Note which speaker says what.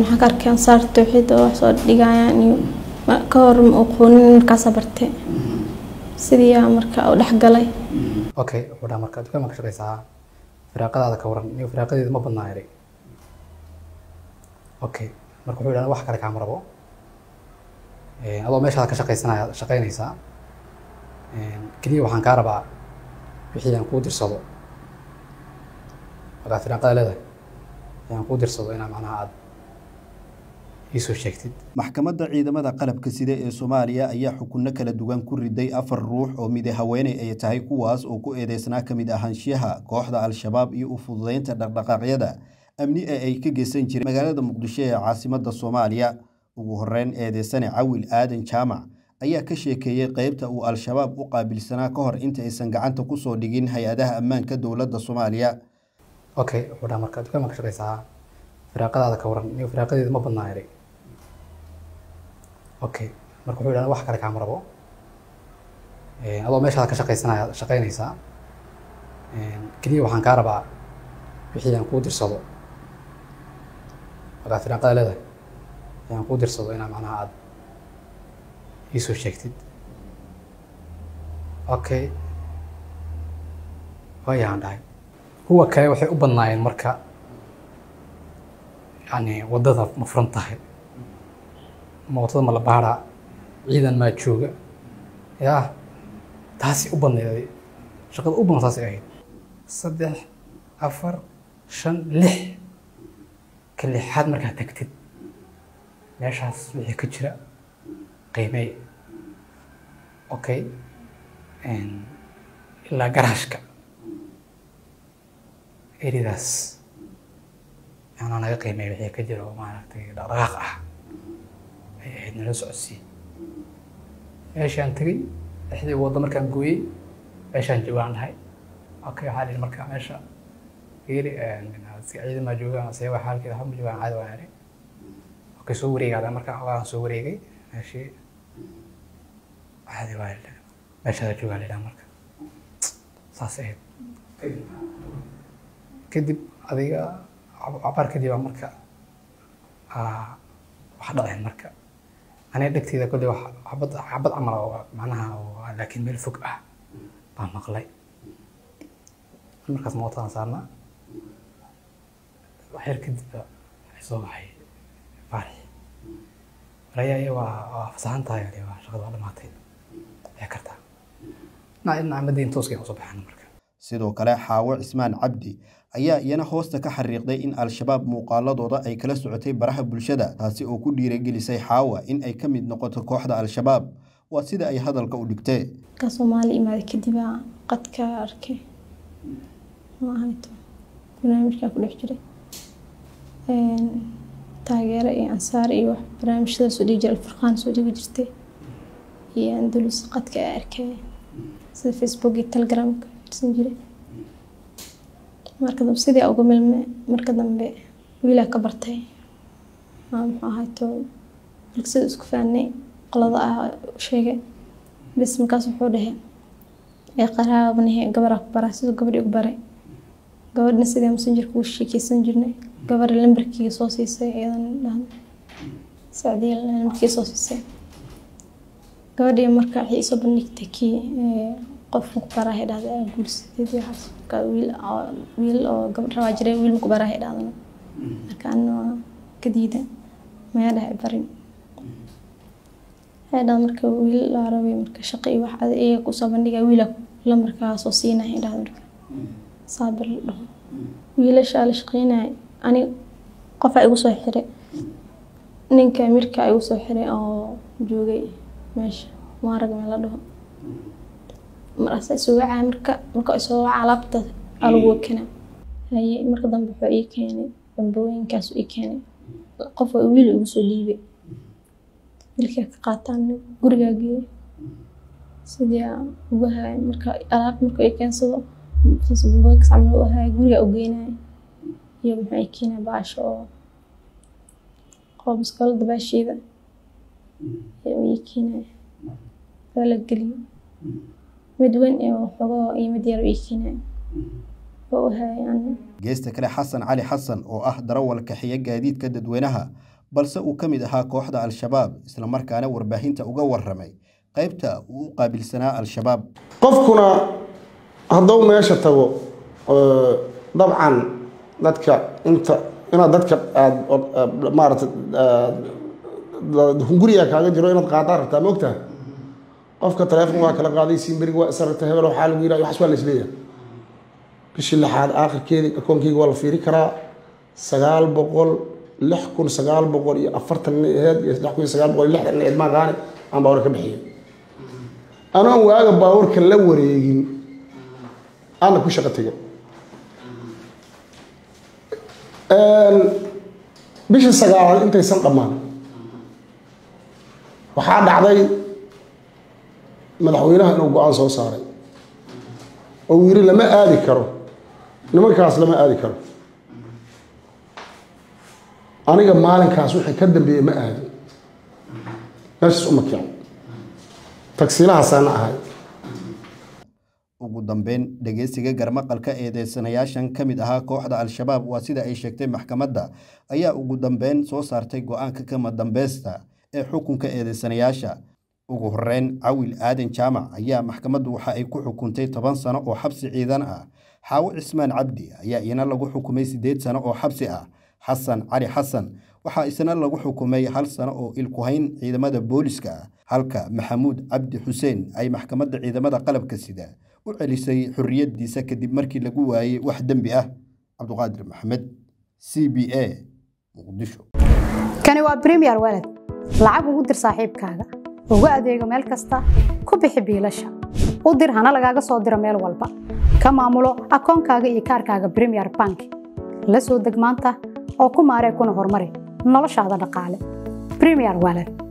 Speaker 1: waxaan ka arkay ansaar tawxiid oo wax soo dhigayaan iyo ka hor ma aqoonin markaasa bartay sidii aa marka u dhexgalay
Speaker 2: okay wuxuu dhaha marka dukaan ma ka shaqaysaa firaaqadaada ka waran iyo firaaqadeeda ma badnaa eray okay marka wuxuu dhaha wax kale kaama rabo adoo meeshaada ka shaqaysanaya shaqaynaysaa keliya waxaan kaa rabaa wixii aan kuu dirsado markaa firaaqada leedahay aan kuu dirsado inaa macnaha aada iisoo sheegtid
Speaker 3: maxkamadda ciidamada qalabka sida ee soomaaliya ayaa xukunno kala duwan ku riday afar ruux oo mid haweeney ay tahay kuwaas oo ku eedeysnaa ka mid ahaanshiyaha kooxda al-shabaab iyo u fududeynta dhaqdhaqaaqyada amni ee ay ka geysan jireen magaalada muqdisho ee caasimadda soomaaliya ugu horeyn eedeysane cawil aadan jaamac ayaa ka sheekeeyey qeybta uu al-shabaab u qaabilsanaa ka hor inta aysan gacanta kusoo dhigin hay-adaha ammaanka dowladda soomaaliya
Speaker 2: okay wuxuu dhaha marka dukaan ma ka shaqaysaa firaaqadaada ka waran iyo firaaqadeeda ma badnaa eray okay marka wuxuu dhaha wax kale kaama rabo adoo meeshaada ka shaqaysanaya shaqaynaysaa keliya waxaan kaa rabaa wixii aan kuu dirsado markaa firaaqada leedahay aan kuu dirsado inaa macnaha aada iisoo sheegtid okay waayaan dhahay kuwa kale waxay u badnaayeen marka yani waddada ma furan tahay ma waddada ma la baadhaa ciidan maa jooga yaa taasi u badneeday shaqada u badan taasay ahayd saddex afar shan lix ka lixaad markaad tagtid meeshaas wixii ka jira qiimey okay ilaa garaashka eridaas yaanaa naga qiimey wixii ka jira oo maaragtay dhaqdhaqaaq ah ay ahayd nala socodsiin meeshaan tegey lixdii waddo markaan gooyey meeshaan joogaan dhahay okay waxaa dhihi marka meesha fiiri ciidamaa joogaan see waa xaalkeeda waxba ma joogaan caadi waan idhi okay soo wareegaada marka waan soo wareegay meeshii caadi waa idhi meeshaada joogaan lidhaa marka saas ahayd kadib adiga cabaar kadib baa marka wax dhaceen marka aniga dhegteyda kolley wax xabad xabad camal oo macnaha oo laakiin meel fog ah baan maqlay markaas mootaan saarnaa waxyar kadib ba waxay soo baxay faarix waraya iyo waa waa fasaxan tahay ale waa shaqada waa dhamaatay waxay kartaa dhinaca dhinaca madiin tooskay usoo baxaan marka
Speaker 3: sidoo kale xaawo cismaan cabdi ayaa iyana hoosta ka xariiqday in al-shabaab muuqaaladooda ay kala socotay baraha bulshada taasi oo ku dhiiragelisay xaawa in ay ka mid noqoto kooxda al-shabaab waa sida ay hadalka u dhigtee
Speaker 1: ka soomaali imaaday kadib aa qadka arkay maahato barnaamijkaa ku dhex jiray taageero iyo ansaar iyo wax barnaamijyada soo dhigi jiray alfurqaan soo dhigi jirtay iyo andalus qadka aa arkay sida facebook iyo telegramka fidsan jiray marka dambe sidii uga milme marka dambe wiilaa ka bartay muxuu ahayto bulsada isku faanay qolada ah sheegay bes markaas wuxuu dhahay ee qaraabanahe gabaraa ku baraa siduu gabadhii ugu baray gabadhna sidii messengerka ugu sheekeysan jirnay gabadha lambarkiga soo siisay iyadan dhahda sacdiya lambarkiga soo siisay gabadhii marka waxay isoo bandhigtay kii qofka ku baraahay dhahda aa guursadeed waxaas marka wiil wiil oo gabadh rabaa jiray wiil maku baraahay dhahdana marka anna waa ka diida maya dhahay barin waxay dhahda marka wiil laa rabay marka shaqo iyo wax iyaga kusoo bandhiga wiila lambarkaa soo siinaya dhahda marka saabir la dhaho wiilashaa la shaqeynaya ani qofaa igu soo xiray ninka amirka igu soo xiray oo joogay meesha maarag meel la dhaho markaasa isoo wacaa marka marka isoo waca alaabta aa lagu wakena haye marka dambe wuxuu ii keenay bambooyinkaasu ii keenay qof waa wiil igu soo dhiibay wiilkaa ka qaataan gurigaa geeyay sidii aan ugu haay marka alaab marka ii keensado bambooyinkaas camal u haay gurigaa u geynaya iyo muxuu ii keenay baasha oo qoob iskoolada baasheeda ayaa ii keenaya waa la geliyay mid weyn iyo xogoo iyo mid yar ii keenaya oo u hayay ani
Speaker 3: geesta kale xasan cali xasan oo ah darawal kaxiya gaadiidka dadweynaha balse uu ka mid ahaa kooxda al-shabaab islamarkaana warbaahinta uga waramay qaybta uu u qaabilsanaa al-shabaab
Speaker 4: qofkuna hadduu meesha tago dabcan dadka inta inaad dadka aad maarata hunguriga kaaga jiro inaad qaadaan rabtaa ma ogtaha qofka taleefon waa kala qaaday simberiga waa isaragta hebel waxaa lagu yidhaha waxas waa la isleeyahay bishii lixaad aakhirkeedii akoonkeyga waa la fiiri karaa sagaal boqol lix kun sagaal boqol iyo afartan nin aheyd iyo lix kun iyo sagaal boqol iyo lixdan nin idmaan qaani aan baawar ka bixiyay anoon waaga baawarka la wareegin aana ku shaqo tegay bishii sagaalaad intaysan dhammaan waxaa dhacday madaxweynaha inuu go-aan soo saaray oo uu yidhi lama aadi karo nimankaas lama aadi karo aniga maalinkaas wixii ka dambeeyey ma aadin meeshaas uma kicin tagsiilahaasaana ahay
Speaker 3: ugu dambeyn dhegeysiga garmaqalka eedeysanayaashan ka mid ahaa kooxda al-shabaab waa sida ay sheegtay maxkamadda ayaa ugu dambeyn soo saartay go-aanka kama dambeysta ee xukunka eedeysanayaasha ugu horeyn cawil aadan jaamac ayaa maxkamaddu waxa ay ku xukuntay toban sano oo xabsi ciidan ah xaawo cismaan cabdi ayaa iyana lagu xukumay siddeed sano oo xabsi ah xasan cali xasan waxaa isna lagu xukumay hal sano oo ilkuhayn ciidamada booliska ah halka maxamuud cabdi xuseen ay maxkamadda ciidamada qalabka sida u celisay xorriyaddiisa kadib markii lagu waayey wax dembi ah cabduqaadir maxamed c b a muqdisho
Speaker 5: kani waa bremiyer walad lacag ugu dir saaxiibkaaga ugu adeego meel kasta ku bixi biilasha u dir hana lagaaga soo diro meel walba ka maamulo akoonkaaga iyo kaarkaaga bremiyer bank la soo deg maanta oo ku maaree kuna horumari noloshaada dhaqaale bremiyer walad